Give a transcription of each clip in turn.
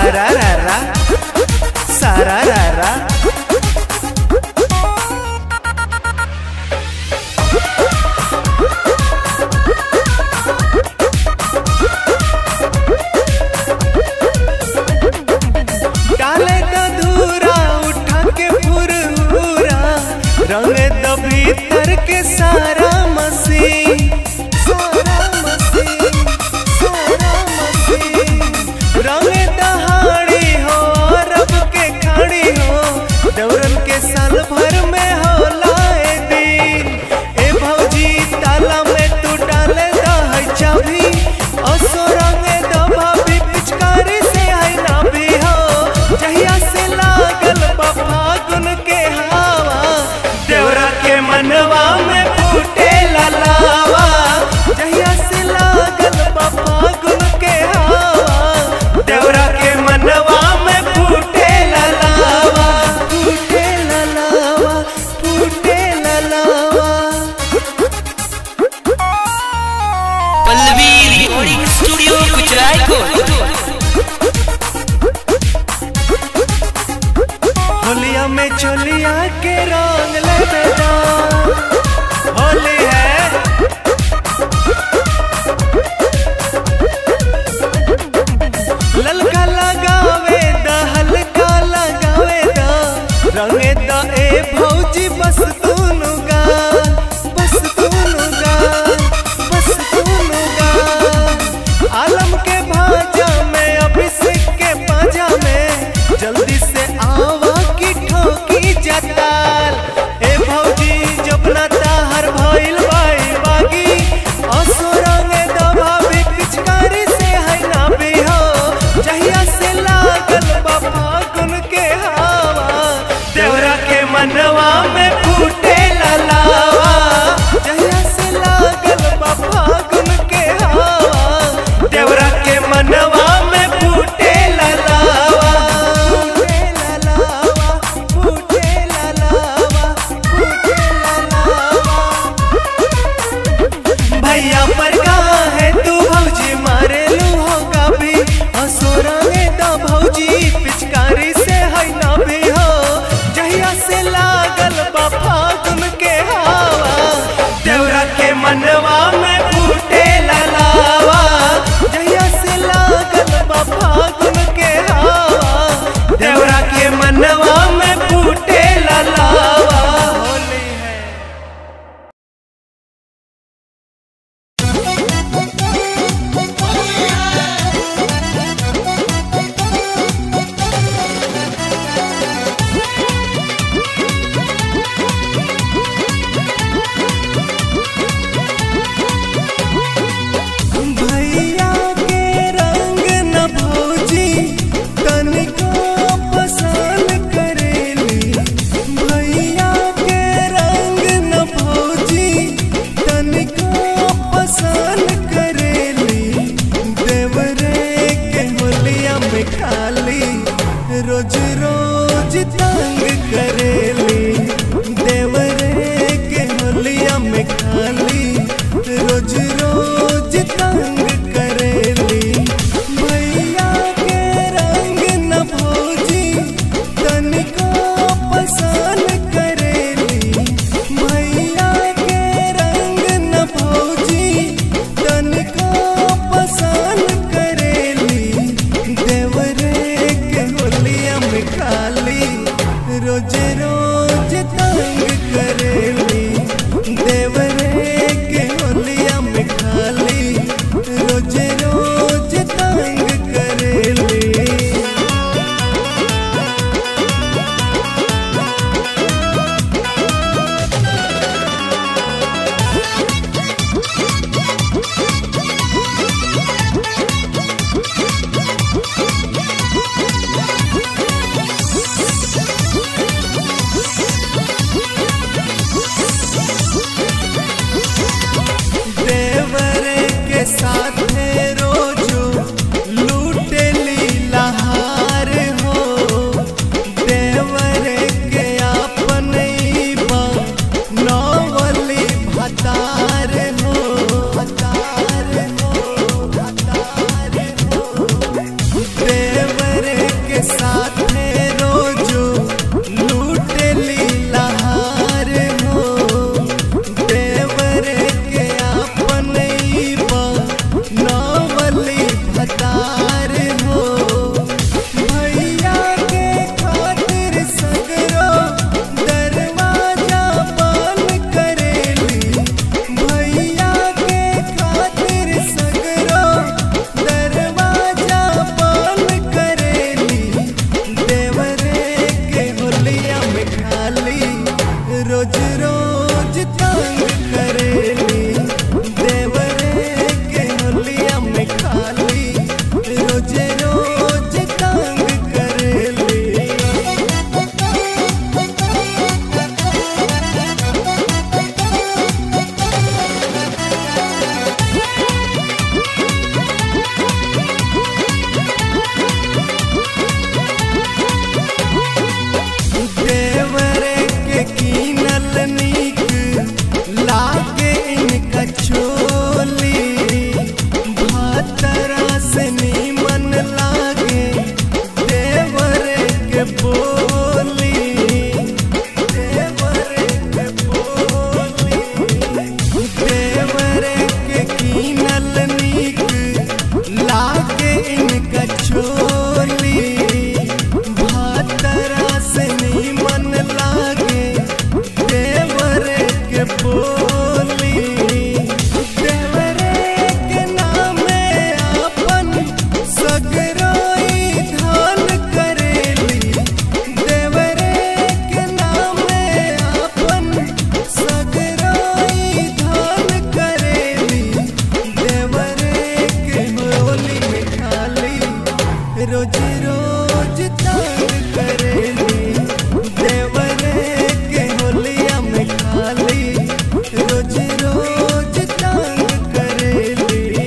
सारा रा रा सारा रा रा डाले द धूरा उठा के फुरहुरा रंग द भीतर के सारा मसीन सारा मसीन सारा मसीन रंग दहाड़ी हो अरब के खाड़ी हो दौरन के साल भर में हो लाए दिन ए भौजी ताला में तू डाले द है चाबी असो रंग द भाभी पिचकारी से आई ना भी हो जहिया से लागल बा फागुन के हवा देवरा के मनवा में फूटे ललावा जहिया से लागल बा फागुन के हवा देवरा के मनवा में फूटे ललावा फूटे ललावा फूटे ललावा पल्लवी रिकॉर्डिंग स्टूडियो गुजरात को होलिया में चोलिया के रंग ले बेटा होली है ललका लगावे द हल्का लगावे द रंगे द ए भौजी बस तूनु गाल बस तूनु गाल बस तूनु गाल आलम के भाजा में अभिषेक के पाजा में जल्दी से आवा की ठोकी जताल ए भौजी जबना ताहर भइल बाई बागी असुरंग दबा भी पिचकारी से है ना भी हो जहिया से लागल बा फागुन के हवा देवरा के मनवा में फूटे ललावा जहिया से लागल बा फागुन के हवा देवरा के मनवा में फूटे ललावा फूटे ललावा फूटे ललावा फूटे ललावा भैया पर कहाँ है तू भौजी मारे लू होगा भी असुरा ने दा भौजी पिचकारी से है ना भी हो जहिया से लागल बा फागुन के हवा देवरा के मनवा में फूटे ललावा जहिया से लागल बा फागुन के हवा देवरा के मनवा में फूटे ललावा होली है Thank चोली भातरा से मन लागे देवरे के बोली देवरे के नामे अपन सगरोई धान करेली देवरे के नामे अपन सगरोई धान करेली देवरे के होली में खाली रोज रोज तंग करेली देवरे के होलिया में खाली रोज रोज तंग करेली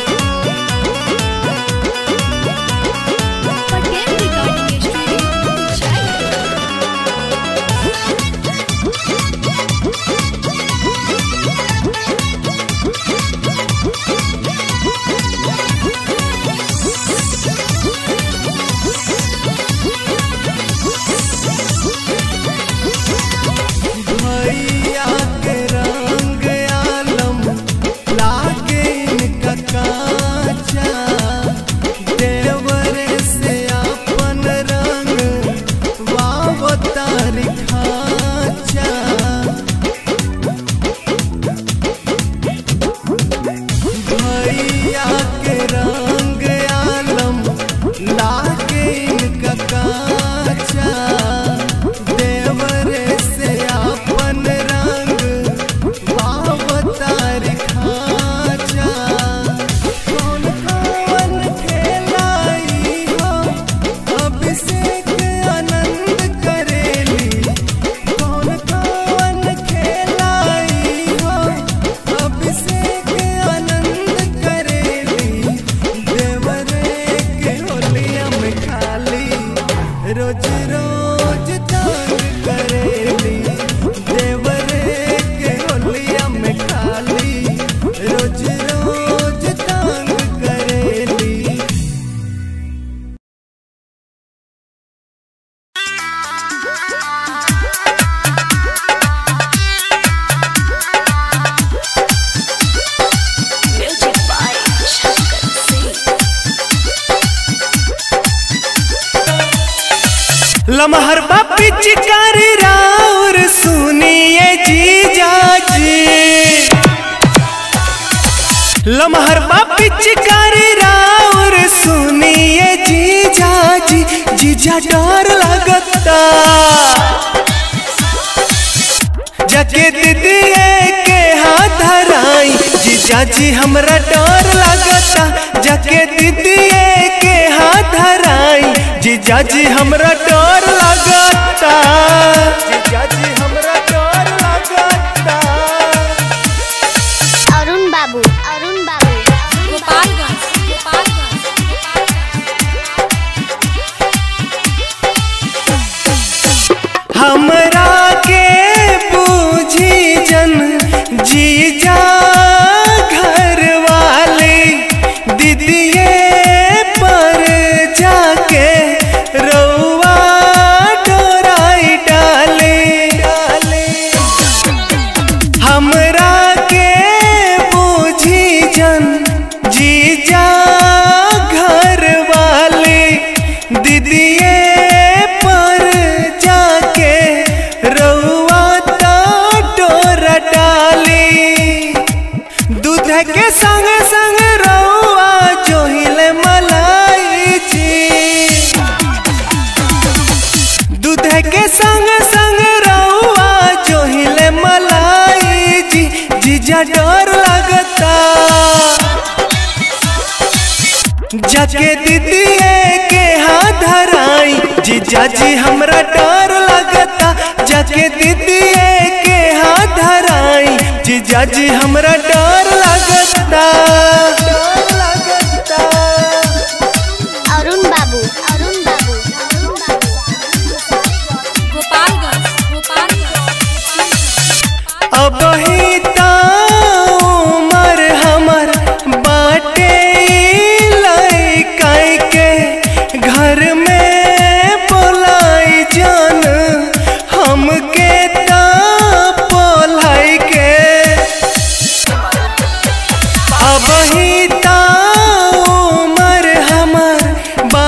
पटेल रिकॉर्डिंग स्टूडियो कुचाई भैया के रंग आलम लागे इनका काचा देवरे से अपन रंग वावतारी खाचा भैया के रंग आलम लागे इनका काचा देवरे से अपन रंग वावतारी खाचा कौन कौन खेलाई हो अभिषेक आनंद करेली कौन कौन खेलाई हो अभिषेक आनंद करेली देवरे के होलिया में खाली रोज रोज तंग करेली देवरे के होलिया में खाली रोज रोज तंग करेली म्यूजिक बाय शंकर सिंह लमहर बापी चिकारी राउर सुनिए जीजा जी लमहर बापी चिकारी राउर सुनिए जीजा जी जीजा डर लगता जके दीदी के हाथ धराई जीजा जी हमरा डर लगता जके दीदी के हाथ धराई जीजा जी हमरा डर लगता जीजा जी हमरा डर लगता अरुण बाबू अरुण बाबू गोपालगंज गोपालगंज हमरा के बूझी जन जीजा घर वाले दीदिए पर जाके रउआ डोराई डाले डाले हमरा के बूझी जन जीजा घर वाले दीदिए पर जाके रउआ तो डोरा डाली दूध के संग संग रउआ जोहिले मलाई जी दूध के संग संग रउआ जोहिले मलाई जी जीजा डर लगता जाके दीदी के हाथ धराई जीजा जी हमरा डर लगता जाके दीदी के हाथ धराई जीजा जी हमरा डर लगता डर लगता अरुण बाबू अरुण बाबू अरुण बाबू गोपालगंज गोपालगंज अब ही ता उमर हमर बाटे लइकाई के घर में बोलाई जान हमके ता पोलाई के अब ही ता उमर हमर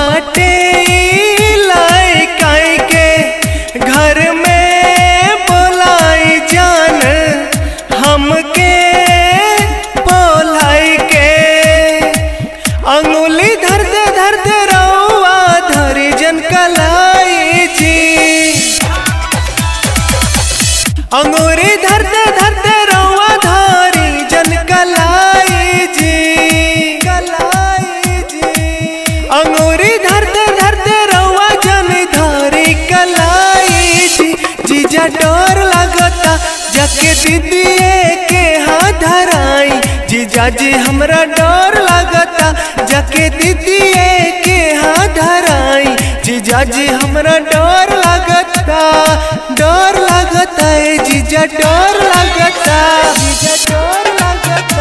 दीदिए के हाथ धराई जीजा जी हमरा डर लगता जाके दीदिए के हाथ धराई जीजा जी हमरा डर लगता डर लगता है जीजा डर लगता जीजा डर लगता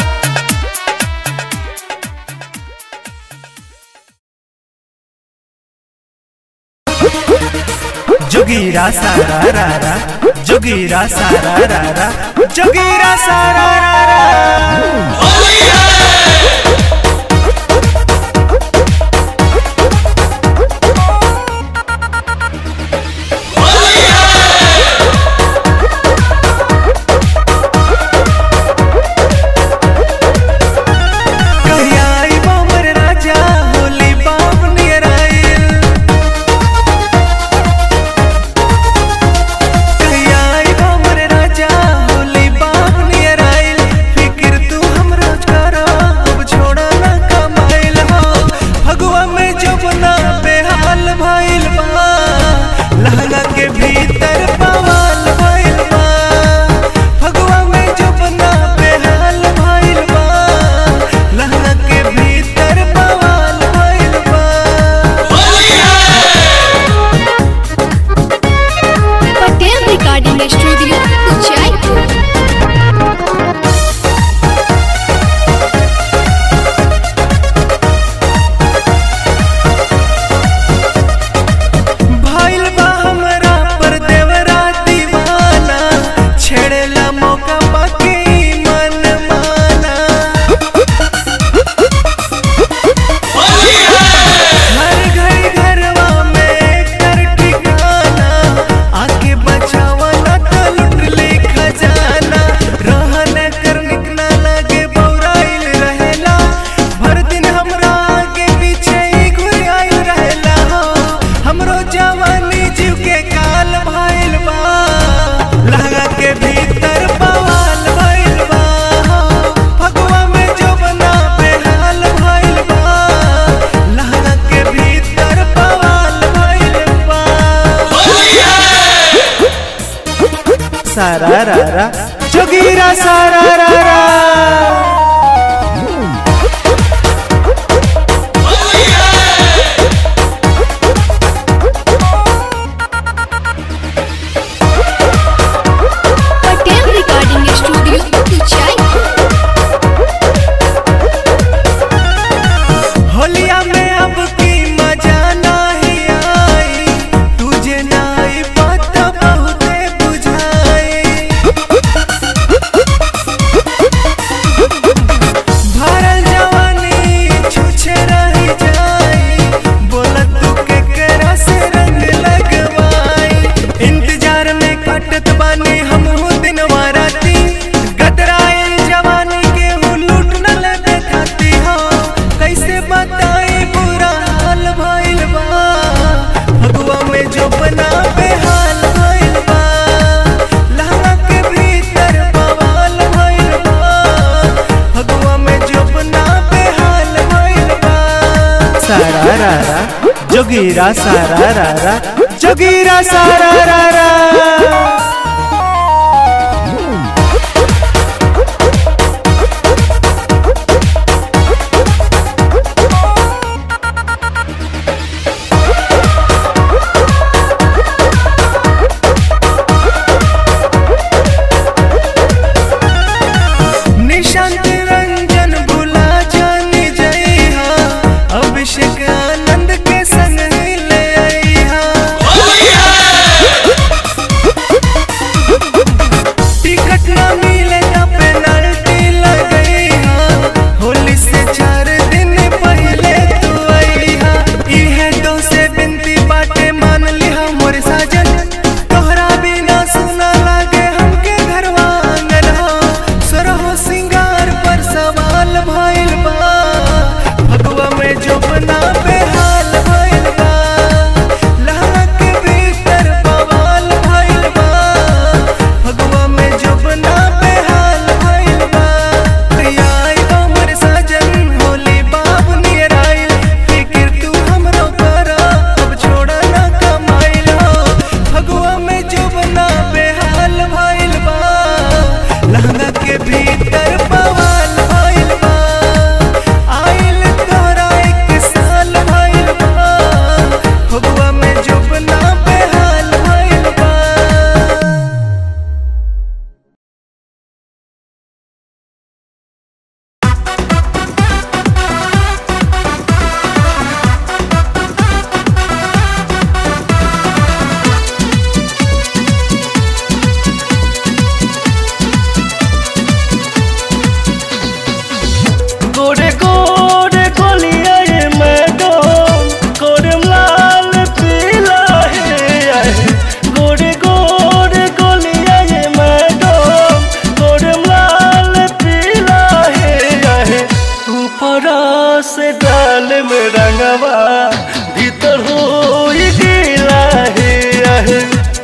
जोगीरा सारा रा रा जोगीरा सारा रा रा जोगीरा सारा रा रा कहिया आई बामर राजा होली बाम नियर आइल कहिया आई बामर राजा होली बाम नियर आइल फिक्र तू हमरा करा अब छोड़ा ना कमाइल हो भगवा में जबना बेहाल भइल बा लहंगा के भीतर बवाल भइल बा भगवा में जबना बेहाल भइल बा लहंगा के भीतर बवाल भइल बा पटेल रिकॉर्डिंग स्टूडियो जयपुर भइल बा हमरा पर देवरा दीवाना छेड़ेला मौका पाके ई मन माना हर घड़ी घरवा में कर ठिकाना आके बचावा ना तो लुट ले खजाना रहन कर निकना लगे बौराइल रहेला भर दिन हमरा आगे पीछे ही घुराइल रहेला हो हमरो जवानी जीव के काल भइल बा लहंगा के भीतर बवाल भइल बा हो फगुआ में जबना बेहाल भइल बा लहंगा के भीतर बवाल भइल बा सारा रा रा जोगीरा सारा रा रा पटेल रिकॉर्डिंग स्टूडियो जयपुर होलिया में अब की मजा नहीं आई तुझे नहीं पता बहुते बुझाई भरल जवानी छुछे रही जाई बोला तू के करा से रंग लगवाई इंतजार में कटत बानी हम दिन राती गदराइल जवानी के हूँ लूट न लगे खाती हो कैसे बताई बुरा हाल भइल बा भगवा में जो बना बेहाल भइल बा लहंगा के भीतर बवाल भइल बा भगवा में जो बना बेहाल भइल बा सारा रा रा जोगीरा सारा रा रा जोगीरा सारा रा रा निशांत रंजन भुला जानी जइहा अभिषेक आनंद के संग ही ले आइहा ऊपरा से डाल में रंगवा भीतर हो गीला है आहे।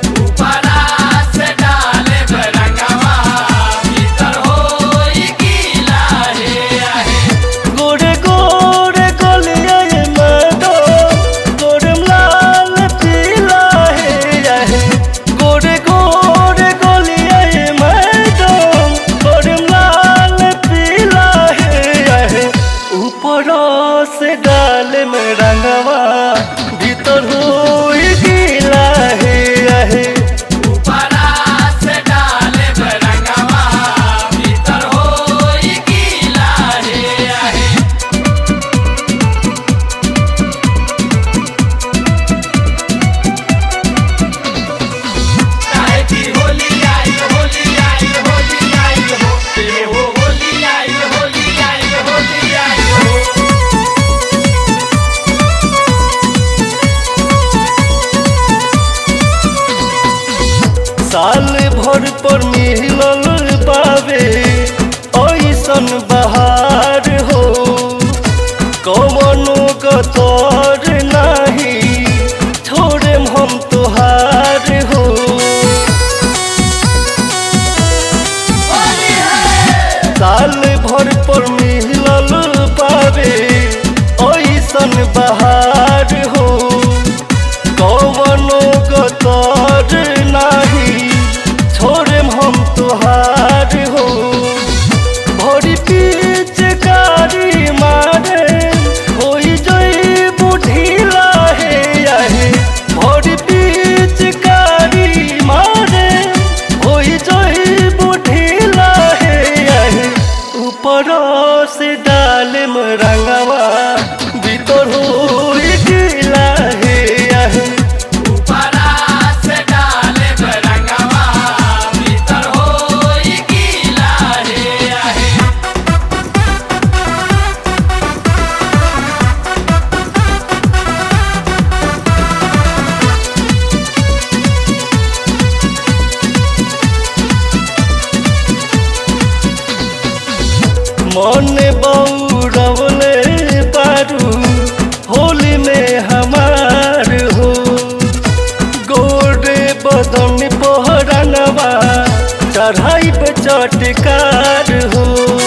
गोरे गोरे गलिया ये मैडो गोरम लाल पीला है आहे। गोरे गोरे गलिया ये मैडो गोरम लाल पीला है आहे। ऊपर से डाल में रंगवा भीतर हो गीला है आहे। साल भर पर मिलल बाबे ऐसन बहार हो कवनो गतर नाही छोड़े हम तोहार हो साल भर पर मिलल बाबे ऐसन बहार हो कवनो गतर नाही छोड़े हम तोहार हो भरी पीछ कारी मारे होई जई बुढ़ीला हे आहे भरी पीछ कारी मारे होई जई बुढ़ीला हे आहे ऊपर से डाल में रंगवा भीतर हो गीला हे आहे मन बौरवले पारू होली में हमार हो गोरे बदन पोहरनवा चढ़ाई पे चटकार हो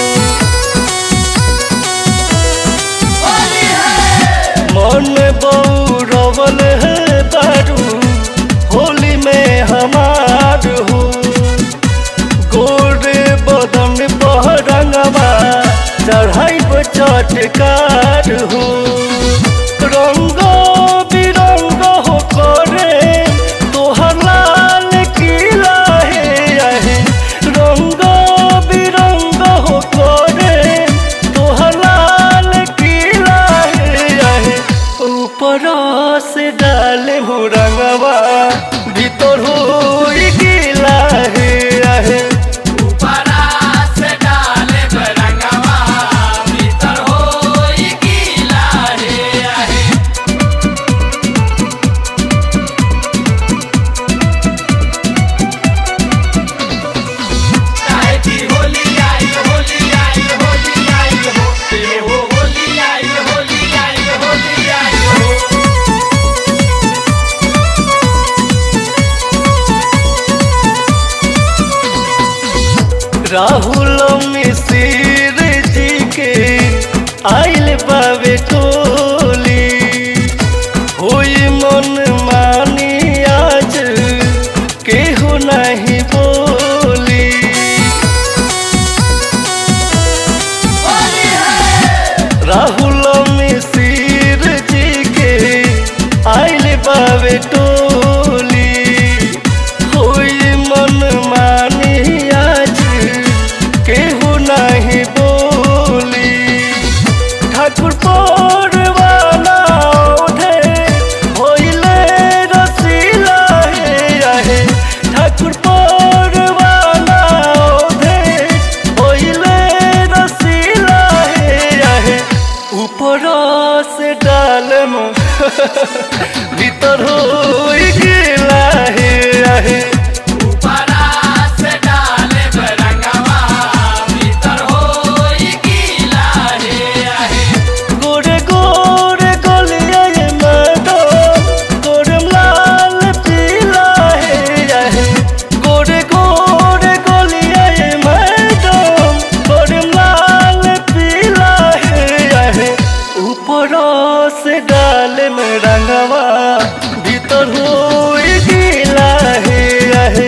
मन बौरवले पारू होली में हमार हो गोरे बदन बहरंगवा चढ़ाई पर चटकार हो रंग बिरंग हो करे तोहर लाल किला है आहे। रंग बिरंग हो करे तोहर लाल किला है आहे। ऊपर से डाले हो रंगवा भीतर हो गीला है आहे। राहुल मिसिर जी के आइल बाबे टोली होई मन मानी आज केहू नहीं बोली राहुल मिसिर जी के आइल बाबे टोली होई मन मानी आज केहू नहीं बोली ठाकुर पौरवाला ओढ़े होइले रसीला हे आहे ठाकुर पौरवाला ओढ़े होइले रसीला हे आहे ऊपर से डालम भीतर हो गेला हे आहे डाल में रंगवा भीतर हो गीला है रहे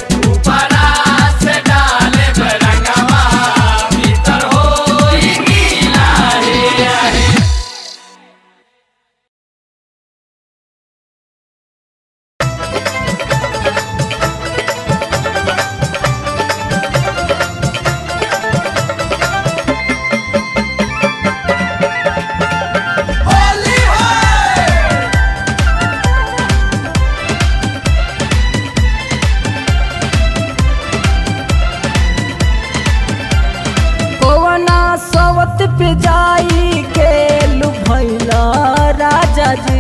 कौना सवत पे जाई के लुभैला राजा जी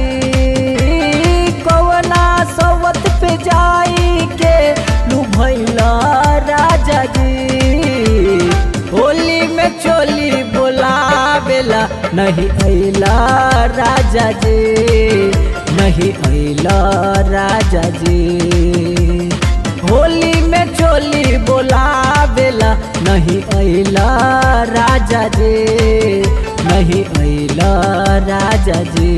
कौना सवत पे जाई के लुभैला राजा जी होली में चोली बोलावेला नहीं अइला राजा जी नहीं अइला राजा जी होली में चोली बोलावेला नहीं अइला राजा जी नहीं अइला राजा जी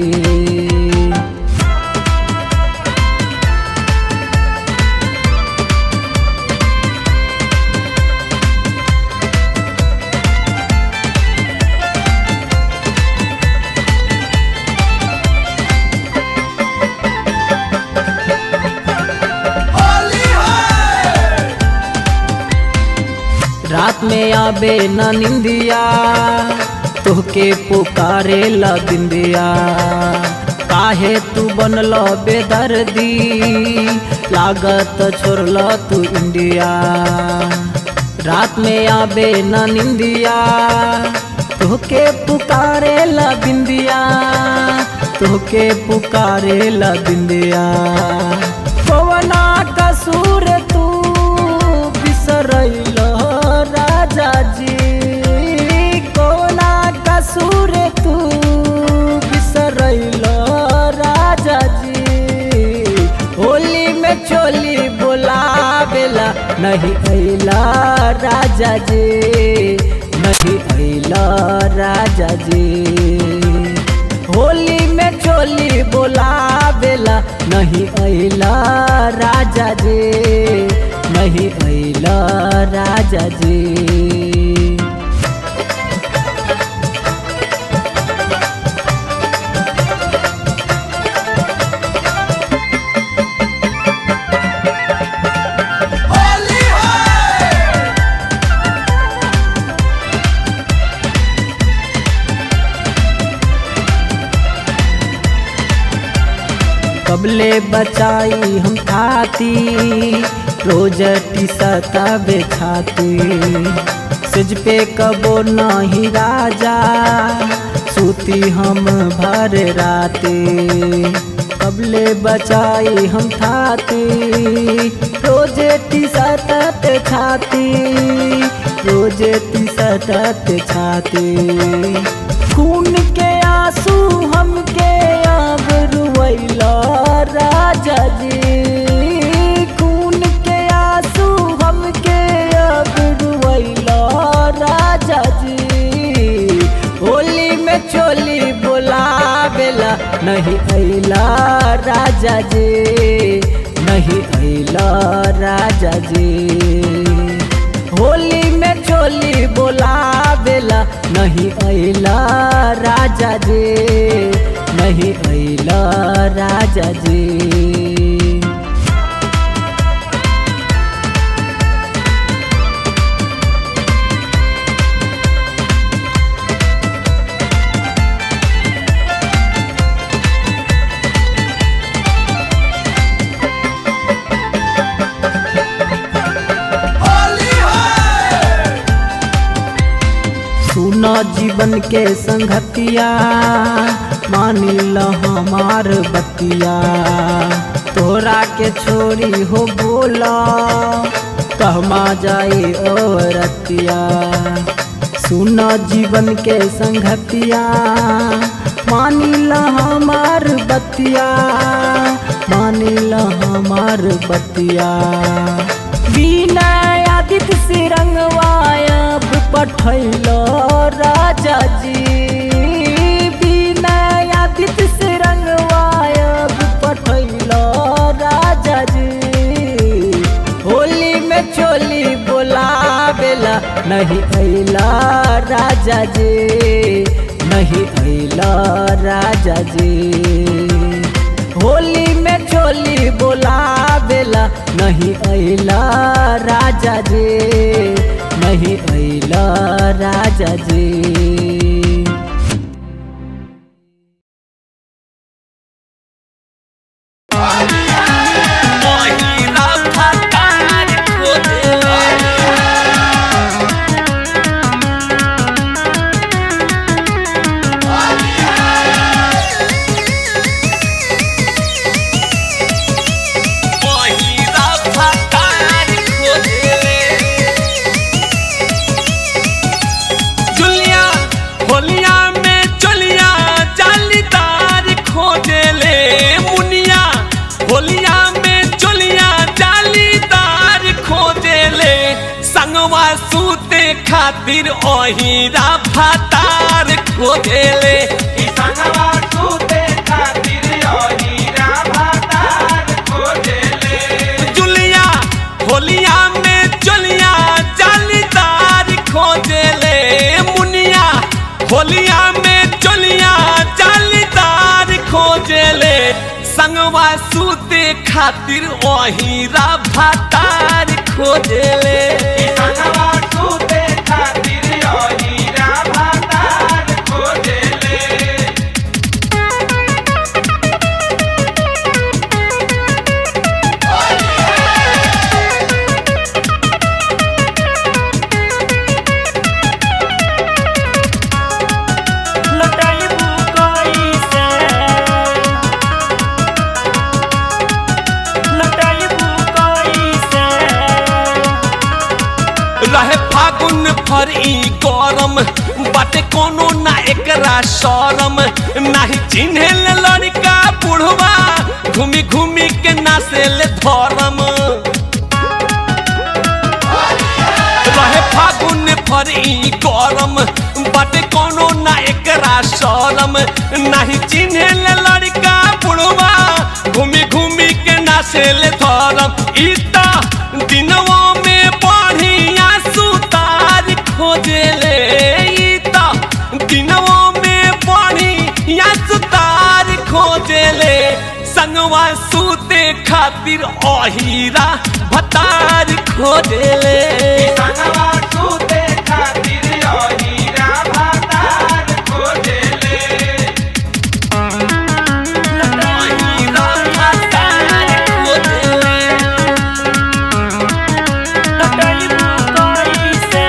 रात में आबे न निंदिया तोहके पुकारे ला बिंदिया काहे तू बनल बेदर्दी लागत छोड़ल तू इंडिया रात में आबे न निंदिया तोहके पुकारे ला बिंदिया तोहके पुकारे ला बिंदिया पवना कसूर तू बिसरैल राजा जी कोना कसूर तू बिसरैल राजा जी होली में चोली बोलावेला नहीं अइला राजा जी नहीं अइला राजा जी होली में चोली बोलावेला नहीं अइला राजा जी नहीं अइला राजा जी कबले बचाई हम खाती रोज टीसता बेछाती सिज पे कबो नहीं राजा सूती हम भर राते कबले बचाई हम खाती रोज टीसत छाती रोज टीसत छाती खून के आंसू हमके अब रुवैला राजा जी खून के आंसू हमके अब रुवैला राजा जी होली में चोली बोलावेला नहीं अइला राजा जी नहीं अइला राजा जी होली में चोली बोलावेला नहीं अइला राजा जी नहीं अइला राजा जी सुना जीवन के संगतिया मानी ल हमार बतिया तोरा के छोरी हो बोला कहमा जाए औरतिया सुना जीवन के संगतिया मानी ल हमार बतिया मानी ल हमार बतिया बिना आदित्य से रंगवायब पठैल राजा जी बिना आदित्य से रंग नहीं अला राजा जी नहीं अला राजा जी होली में चोली बोलावेला नहीं अला राजा जी नहीं अला राजा जी महिला भतार खोजले महिला भतार खोजले जुलिया होलिया में चलिया जालीदार खोजले मुनिया होलिया में चलिया जालीदार खोजले संगवा सूते खातिर ओहिरा भातार खोजले संगवा सूते खातिर ओहिरा भातार खोजले जुलिया होलिया में चलिया जालीदार खोजले मुनिया होलिया में चलिया जालीदार खोजले संगवा सूते खातिर ओहिरा भातार खोजले संगवा सूते खातिर ओहिरा भातार खोजले लटाइबू कैसे लटाइबू कैसे रहे फागुन भर ई गरम बाटे कोनो ना एकरा शरम नाही चिन्हे ले लड़का बुढ़वा घूमी घूमी के नासे ले धरम रहे फागुन भर ई गरम बाटे कोनो ना एकरा शरम नाही चिन्हे ले लड़का बुढ़वा घूमी घूमी के नासे ले धरम ई ता दिनवा में बढ़िया सुतार खोजले ई ता दिनवा में बढ़िया सुतार खोजले संगवा सूते खातिर ओहिरा भतार खोजले संगवा सूते खातिर ओहिरा भतार खोजले ओहिरा भतार खोजले लटाइबू कैसे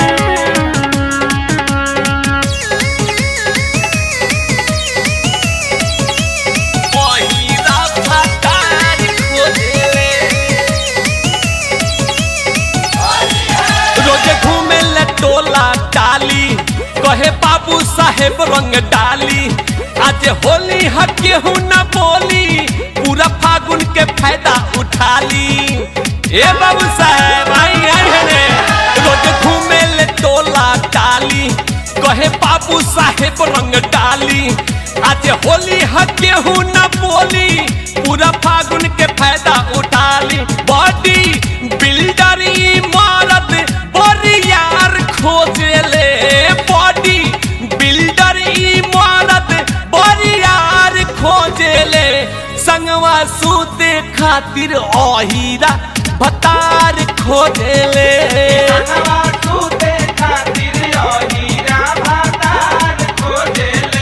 ओहिरा भतार खोजले रोजे घूमे ले टोला टाली कहे बाबू साहेब रंग डाली आज होली हके हूँ न बोली पूरा फागुन के फायदा उठा ली ए बाबू साहेब आई आई रे रोज घूमे ले टोला टाली कहे बाबू साहेब रंग डाली आज होली हके हूँ न बोली पूरा फागुन के फायदा उठा ली बॉडी बिल्डर इमारत बरियार खोजले बॉडी बिल्डर इमारत बरियार खोजले संगवा सूते खातिर ओहिरा भतार खोजले संगवा सूते खातिर ओहिरा भतार खोजले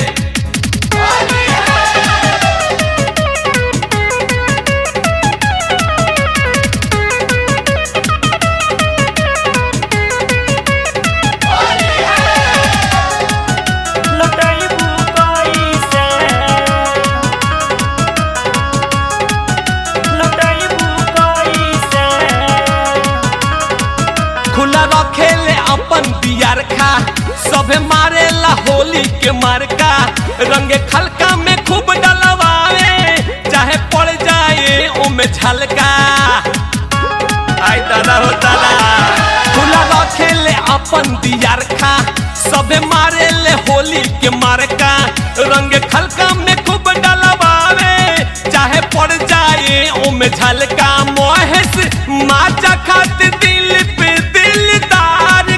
लटाइबू कैसे लटाइबू कैसे खुला रखेले अपन बियार खा सभे मारेला होली के मारका रंगे खलका में खूब डलवावे चाहे पड़ जाए ओमे झलका आई दादा हो दादा खुला रखेले अपन दियार खा सबे मारे ले होली के मारका रंग खलका में खूब डलवावे चाहे पड़ जाए ओमे झलका मोहेश माचा खात दिल पे दिलदार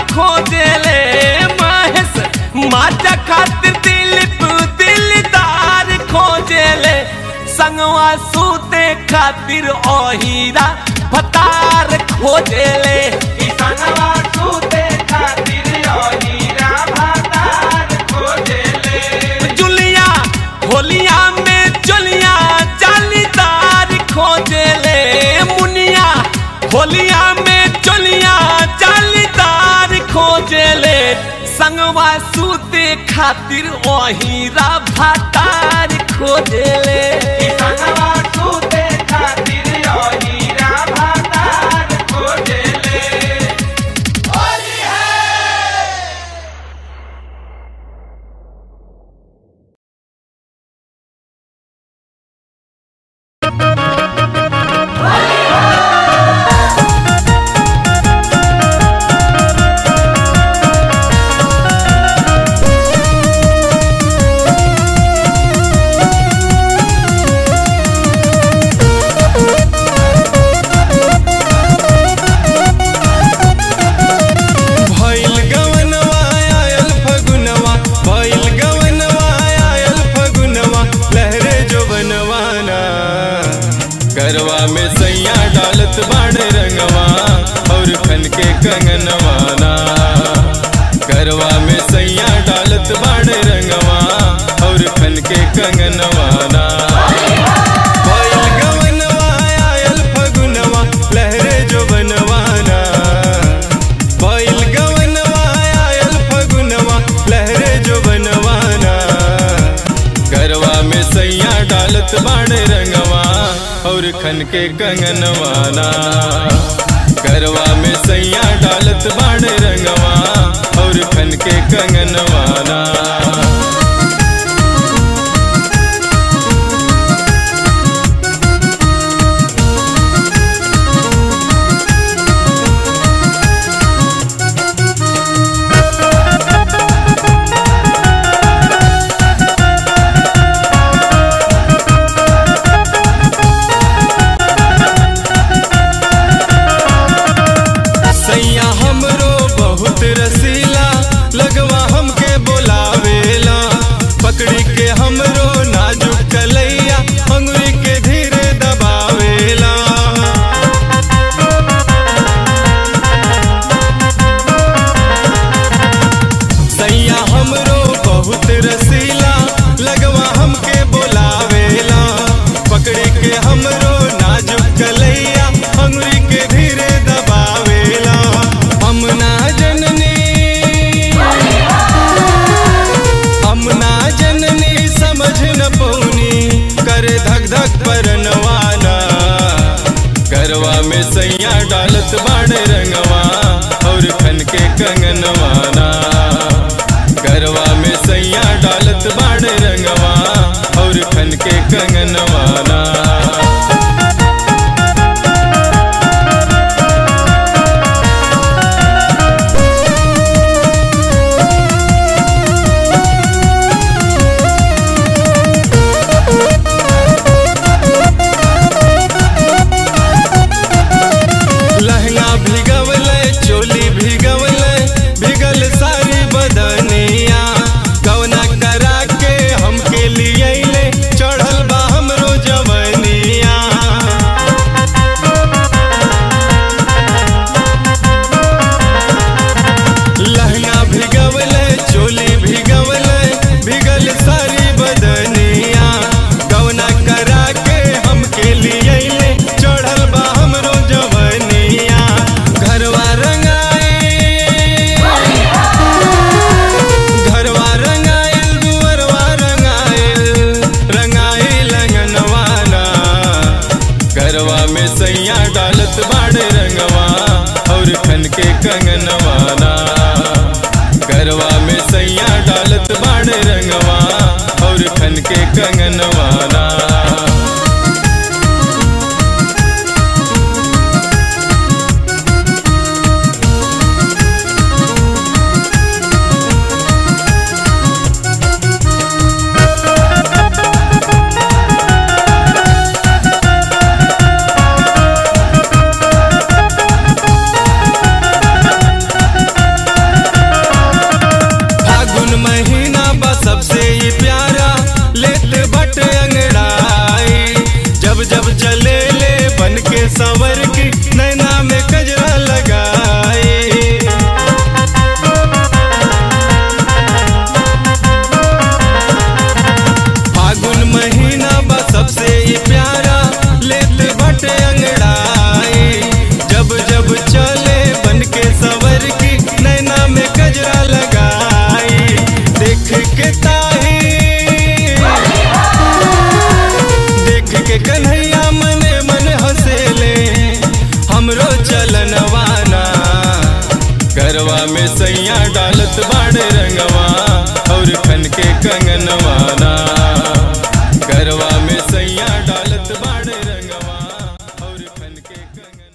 खातिर दिलीप दिलदार खोजेले संगवा सूते खातिर ओहीरा भतार खोजेले ई संगवा सूते खातिर ओहीरा भतार खोजेले जुलिया होलिया में चलिया जालीदार खोजेले मुनिया होलिया में चलिया जालीदार खोजेले संगवा सूते खातिर ओहीरा भातार खोजेले संगवा सूते खातिर ओहीरा भातार खोजेले भइल गवनवा आयल फगुनवा भइल गवनवा आयल फगुनवा लहरे जो बनवाना गरवा में सैया डालत बाड़े रंगवा और खन के कंगनवाना गरवा में सैया डालत बाड़े रंगवा और खन के कंगनवाना भइल गवनवा आयल फगुनवा लहरे जो बनवाना भइल गवनवा आयल फगुनवा लहरे जो बनवाना गरवा में सैया डालत बाड़े रंगवा और खन के कंगनवाना गरवा में सैया डालत बाड़े रंगवा और खन के कंगनवाना सैया हमरो बहुत रसीला लगवा हमके बोलावेला पकड़ी के हमरो नाजुक कलैया अंगुरी के धीरे दबावेला सैया हमरो बहुत रसीला लगवा हमके बोलावेला पकड़ी के हमरो नाजुक कलैया अंगुरी के धीरे दबावेला हम ना जननी हम ना जननी समझ न पौनी करे धक धक परनवाना गरवा में सैया डालत बाड़े रंगवा और खन के कंगनवाना गरवा में सैया डालत बाड़े रंगवा और खन के कंगनवाना लहंगा भिगवले चोली भिगवले भिगल सारी बदनिया कवना करा के हमके लिए चढ़ल बा हमरो जवनिया लहंगा भिगवले चोली भिगवले भिगल सारी बदनिया कवना करा के हमके लिए चढ़ल बा हमरो जवनिया घरवा रंगाए घरवा रंगाइल दुअरवा रंगाइल रंगाइल अंगनवाना घरवा में सैया डालत बाड़े रंगवा और खन के कंगनवाना घरवा में सैया डालत बाड़े रंगवा और खन के कंगनवाना फागुन महीना सबसे ही प्यारा लेत बट अंगड़ाई जब जब चले ले बन के संवर की नैना में कजरा लगाए फागुन महीना बा सबसे ही प्यारा लेत बट अंगड़ाई जब जब चले बन के संवर की नैना में कजरा लगाई देख के ताही देख के कन्हैया मने मन हंसेले हमरो चलनवाना गरवा में सैया डालत बाड़े रंगवा और खन के कंगनवाना गरवा में सैया डालत बाड़े रंगवा और खन के कंगन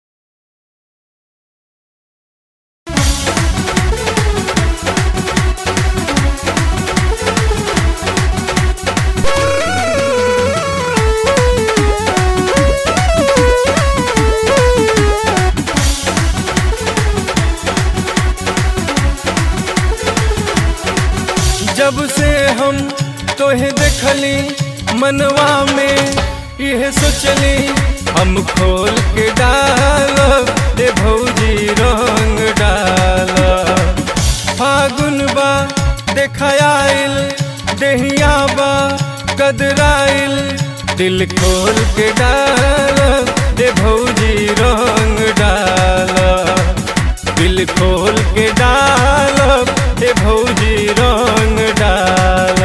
जब से हम तोहे देखली मनवा में यह सोचली हम खोल के डाल दे भौजी रंग डाल फागुन बा देखाइल देहिया बा कदराइल दिल खोल के डाल दे भौजी रंग डाल दिल खोल के डाल हे भौजी रंग डाल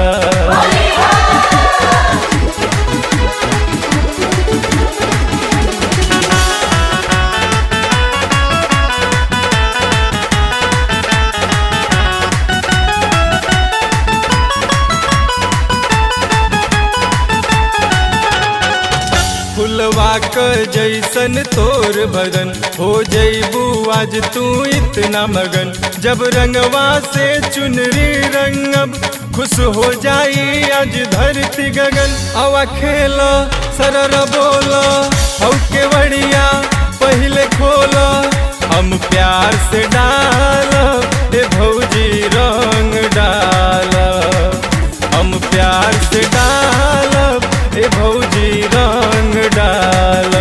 फुलवा क जैसन तोर बदन हो जैबू आज तू इतना मगन जब रंगवा से चुनरी रंगब खुश हो जाई आज धरती गगन आवा खेलो सरर बोलो हौ के बढ़िया पहले खोलो हम प्यार से डाल हे भौजी रंग डाल हम प्यार से डालब ए भौजी रंग डाल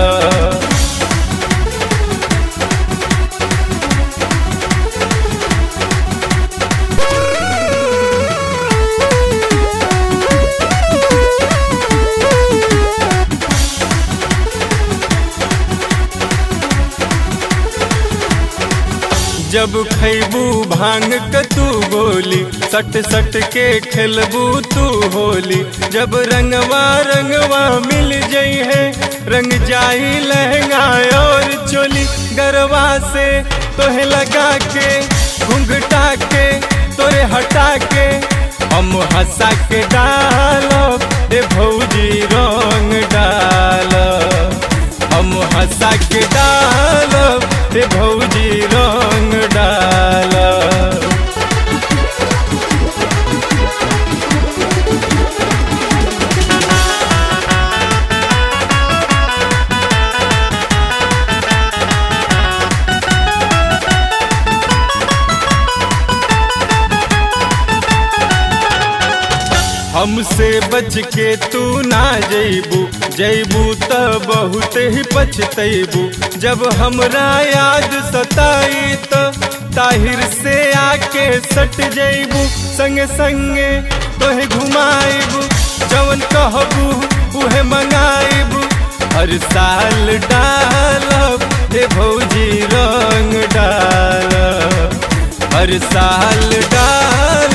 जब खैबू भांग क तू गोली सट सट के खेलबू तू होली जब रंगवा रंगवा मिल जई है रंग जाई लहंगा और चोली गरवा से तोहे लगा के घुंघटा के तोरे हटा के हम हंसा के डालो ए भौजी रंग डालो हम हंसा के डालो ए भौजी रंग डालो हमसे बच के तू ना जैबू जैबू त बहुत ही पछतैबू जब हमरा याद सताई त ताहिर से आके सट जैबू संगे संगे तोहे घुमाइबू जवन कहबू उहे मंगाइबू हर साल डालब हे भौजी रंग डालब हर साल डाल